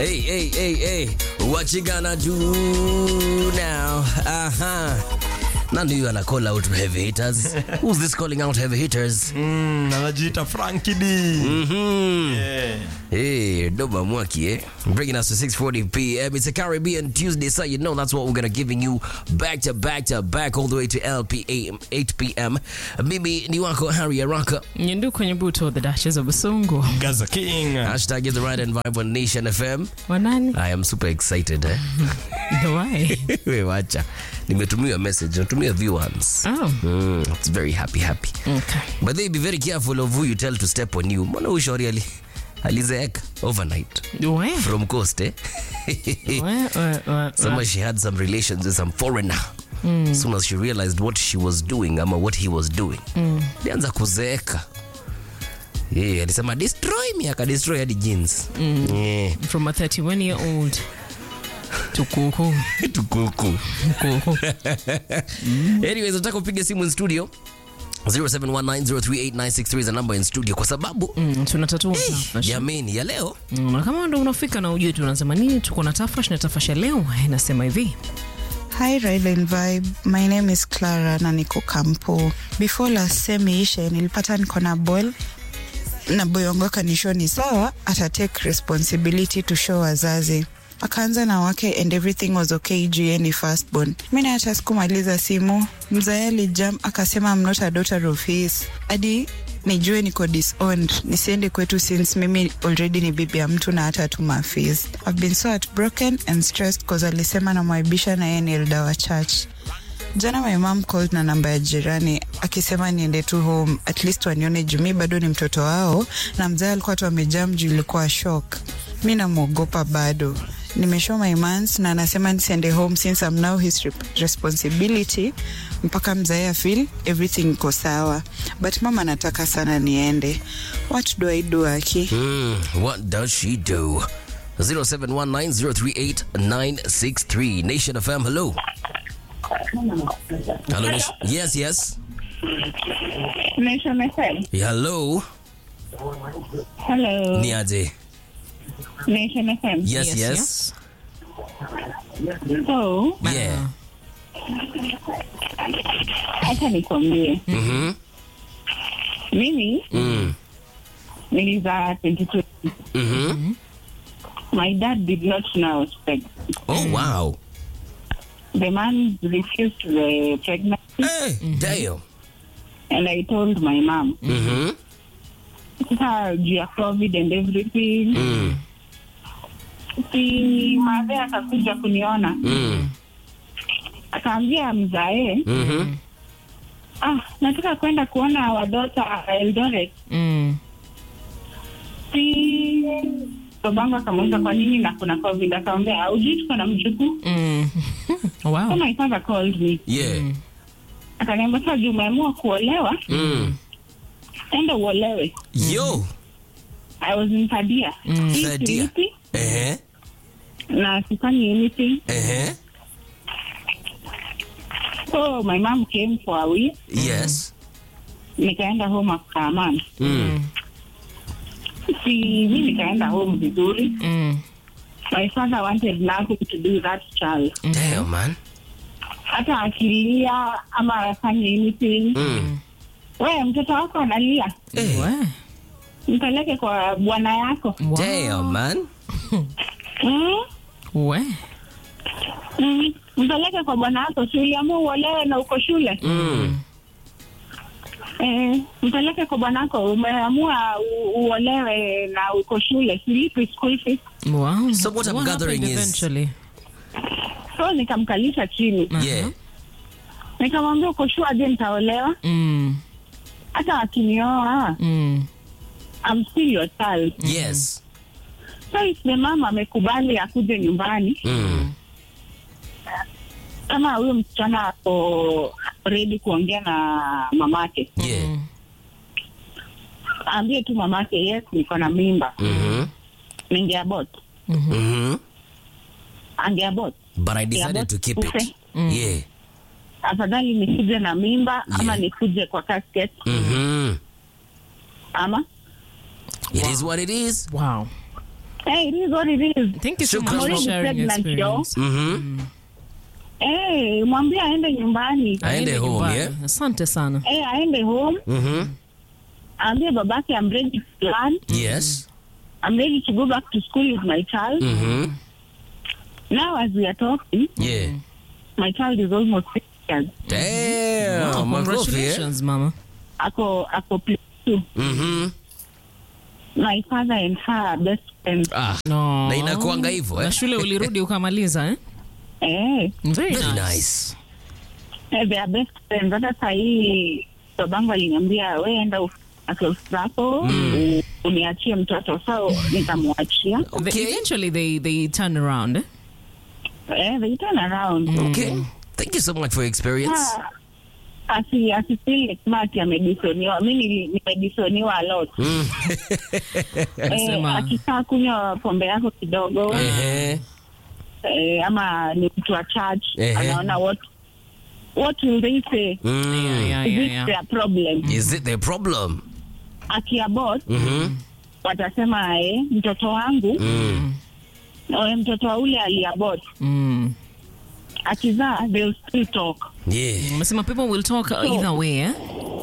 Hey, hey, hey, hey, what you gonna do now? Uh-huh. None of you are call out heavy hitters. Who's this calling out heavy hitters? Mm, anajiita Frankie D. Mm-hmm. Yeah. Hey, Doba Mwaki, eh? Bringing us to 6:40 p.m. It's a Caribbean Tuesday, so you know that's what we're gonna giving you back to back to back all the way to LPA 8 p.m. Mimi ni wako Harry Araka. Nyendu kwenye buto the dashes of Busungu. Gaza King. Hashtag is the right and vibe on Nation FM. Wanani? I am super excited, eh? Why? We wacha. Nimetumiwa message, natumia V1s. Oh, Mm, it's very happy happy. okay. But they be very careful of who you tell to step on you. Mbona ushauri ali alizeeka overnight Where? from coast eh? Where? Where? Where? Somehow she had some relations with some foreigner. As soon as she realized what she was doing ama what he was doing, alianza kuzeeka. Yeah, alisema destroy me, akadestroy hadi jeans. Yeah. From a 31 year old to kuku. Tukuku. Kuku. Anyways, nataka upige simu in studio 0719038963 is the number in studio kwa sababu Mm, tunatatua tafash. jameni ya leo Mm, na kama ndo unafika na ujue tunasema nini, tuko na tafash na tafash ya leo inasema hivi Hi Ride and Vibe, my name is Clara na niko kampo. Before last sem ishe nilipata niko na ball na boy wangu akanishow ni sawa, ata take responsibility to show wazazi akaanza na wake and everything was okay juu yeye ni firstborn. Mi na hata sikumaliza simu, mzae alijam akasema I'm not a daughter of his hadi nijue niko disowned nisiende kwetu since mimi already ni bibi ya mtu na hata tuma fees. I've been so heartbroken and stressed cause alisema namwaibisha na yeye ni elder wa church. Jana my mom called na namba ya jirani akisema niende tu home at least wanione juu mi bado ni mtoto wao, na mzee alikuwa tu amejam juu ilikuwa shock. Mi namwogopa bado nimeshow my mans na anasema nisiende home since I'm now his rep- responsibility mpaka mzae afeel everything iko sawa, but mama anataka sana niende. What do I do aki? mm, what does she do 0719038963 Nation FM hello hello Nation. yes yes Nation FM. hello Hello. ni aje Nation FM. yes Yes, yes, So, yeah acha nikwambie. mhm Mimi mm nilizaa 22. mhm My dad did not know I was pregnant. oh wow The man refused the pregnancy hey damn and I told my mom. mhm Sasa juu ya COVID and everything. mm Si madhe akakuja kuniona. mm Akaambia mzae, mhm ah, nataka kwenda kuona wadota Eldoret. mm. Si babangu akamuuliza kwa nini na kuna COVID, akamwambia aujui tuko na mjukuu. Mm. So wow. my father called me yeah akaniambia, sasa juu umeamua kuolewa, mm enda uolewe. yo I was in third year. Hii Third year. silipi eh na sifanyi anything. eh So my mom came for a week, yes nikaenda home after a month. mm Si mi nikaenda home vizuri. Mm. My father wanted nothing to do with that child. damn man Hata akilia ama afanye anything. mm We, mtoto wako analia, eh We. mpeleke kwa bwana yako. Wow. damn man Mm? We. Mm. Mpeleke kwa bwana yako, si uliamua uolewe na uko shule. mm Eh, mpeleke kwa bwanako, umeamua u- uolewe na uko shule, silipi school fees. Wow. So what I'm What gathering happened is- eventually? So nikamkalisha chini, yeah nikamwambia uko sure je nitaolewa? Mm. Hata akinioa Mm. I'm still your child. yes So if the mama amekubali akuje nyumbani, mm kama huyo msichana ako ready kuongea na mamake, yeah aambie tu mamake, yes, niko na mimba, mhm ningeabort, mhm angeabort. but I decided to keep it Ufe. yeah Afadhali nikuje na mimba ama Yeah. nikuje kwa casket mhm ama it is what it is Wow. Hey, it is what it is. Thank you so Shukran. much for I'm sharing your pregnant, yo. experience. Mhm. Hey, mwambie aende nyumbani. Aende home, nyumbani. yeah? Asante sana. Hey, aende home. Mhm. Aambie babake I'm ready to learn. Yes. I'm ready to go back to school with my child. Mhm. Now as we are talking, Yeah. my child is almost six years. Damn. Oh, makofi, eh? congratulations, mama. Ako ako play two. Mhm. My father and her are best friends. Ah. No. Na inakuanga hivyo, eh? Na shule ulirudi ukamaliza eh? Eh, Very, Very nice. nice. eh, they are best friends. Hata sahii babangu aliniambia we enda zako u- uniachie mtoto, so nikamwachia. They- Okay. eventually they they turn around eh? Eh, they turn around. Okay. Thank you so much for your experience. Ah, asi asifeel like mati amedisoniwa. Mi nili- nimedisoniwa a lot. Mm. Eh, Sema. akikaa kunywa pombe yako kidogo Ehe. eh, ama ni mtu wa church Ehe. anaona what what will they say Mm. Yeah, yeah, is yeah, it yeah. their problem Is it the problem? akiabot Mhm. watasema eh, mtoto wangu Mm. eh, mtoto wa ule aliabot Mm. akizaa they'll still talk Yeah. Umesema people will talk either way eh?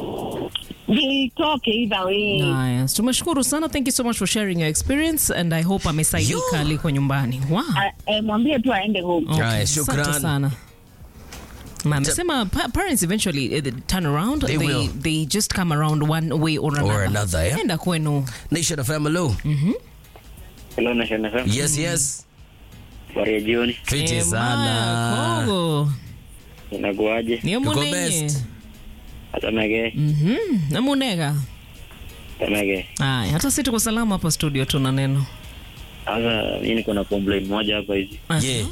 they talk either way Nice. Tumeshukuru sana. Thank you so much for sharing your experience and I hope amesaidika Yo. aliko nyumbani. Wow. Ah, eh, mwambie tu aende home Okay, Haya, asante shukran. sana. Ma, amesema pa- parents eventually uh, they turn around They they, will. they just come around one way or another. another, yeah? Enda kwenu. Nation of Hello. Hello, Nation FM. Yes, yes. Habari ya jioni. Fiti Eh, sana. Maya, Kogo. Inakuaje? Niyo Yuko munenye. best. Atamege, Mhm. Namunega. atamege. Aya, hata si tuko salama hapa studio tuna neno. Sasa mimi niko na complaint moja hapa hivi. Aha. Yeah.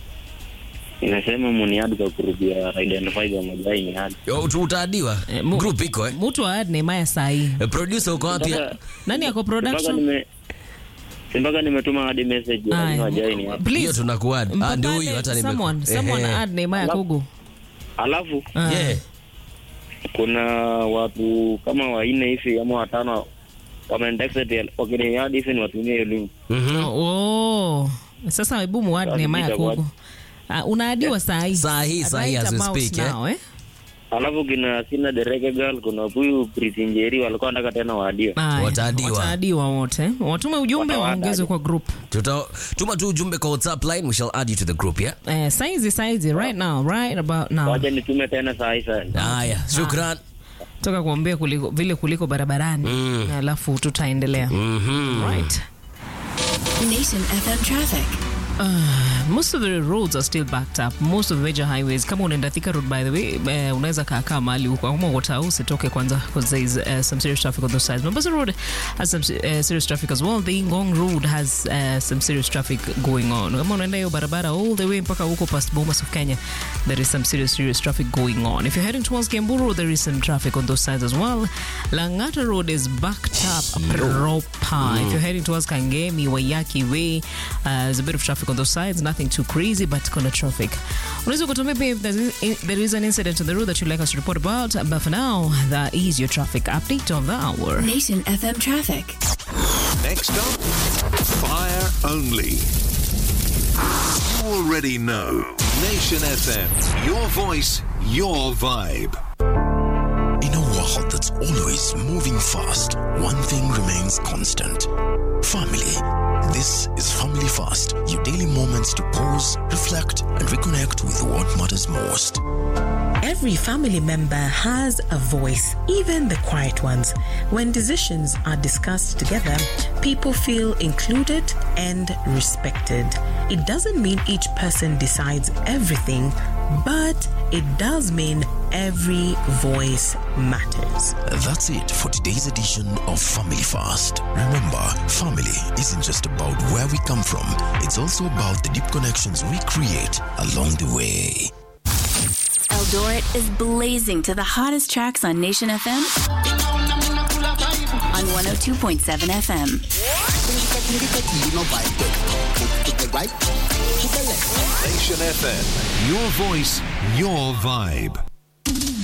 Inasema muniadi kwa kurudia identify kwa majai ni hadi. Yo, utu- utaadiwa. Eh, mu- Group iko eh? Mtu aad ni Maya sahi. Eh, Producer uko wapi? Mpaka- Nani ako mpaka production? nime si mpaka nimetuma hadi message ya Aya. majai ni hadi. Hiyo Please. tunakuad. Ah, ndio huyu hata nime. Someone, someone Ehe. add ni Maya Alafu- Kogo. Alafu Ah. Yeah. kuna watu kama wanne hivi ama watano wamenitexted wakiniadi hivi niwatumie hiyo link. Mhm. Oh. Sasa hebu muad ni Maya Itakuwa- Kogo. Uh, unaadiwa saa hii. Saa hii, At saa hii right as we about speak, eh? now, eh? Alafu kina sina dereke girl kuna huyu Priti Njeri walikuwa wanataka tena waadiwe. Aya, Wataadiwa. Wataadiwa wote. Watume ujumbe Watawaada waongezwe aje. kwa group. Tuta tuma tu ujumbe kwa WhatsApp line, we shall add you to the group, yeah? Eh, saizi saizi right now, right about now. Wacha nitume tena saa hii sana. Haya, shukran. Toka kuambia kuliko, vile kuliko barabarani. Mm. Alafu tutaendelea. Mhm. Right. Nation FM traffic. most of the roads are still backed up most of the major highways kama unaenda Thika road by the way uh, unaweza kaakaa mahali huko kama wata usitoke kwanza because there is uh, some serious traffic on those sides Mombasa road has some uh, serious traffic as well the Ngong road has uh, some serious traffic going on kama unaenda hiyo barabara all the way mpaka huko past Bomas of Kenya there is some serious serious traffic going on if you're heading towards Kiamburu there is some traffic on those sides as well Langata road is backed up proper if you're heading towards Kangemi Wayaki way uh, there's a bit of traffic on those sides nothing too crazy but kuna traffic unaweza kutuambia pia if there's- there is an incident on the road that you'd like us to report about but for now that is your traffic update of the hour Nation FM traffic. Next up, Fire Only. You already know. Nation FM. Your voice, your vibe. In a world that's always moving fast, one thing remains constant family. This is Family Fast, your daily moments to pause, reflect, and reconnect with what matters most. Every family member has a voice, even the quiet ones. When decisions are discussed together, people feel included and respected. It doesn't mean each person decides everything, but it does mean every voice matters. That's it for today's edition of Family Fast. Remember, family isn't just about where we come from, it's also about the deep connections we create along the way. Eldoret is blazing to the hottest tracks on Nation FM on 102.7 FM. Nation FM. Your voice, your vibe.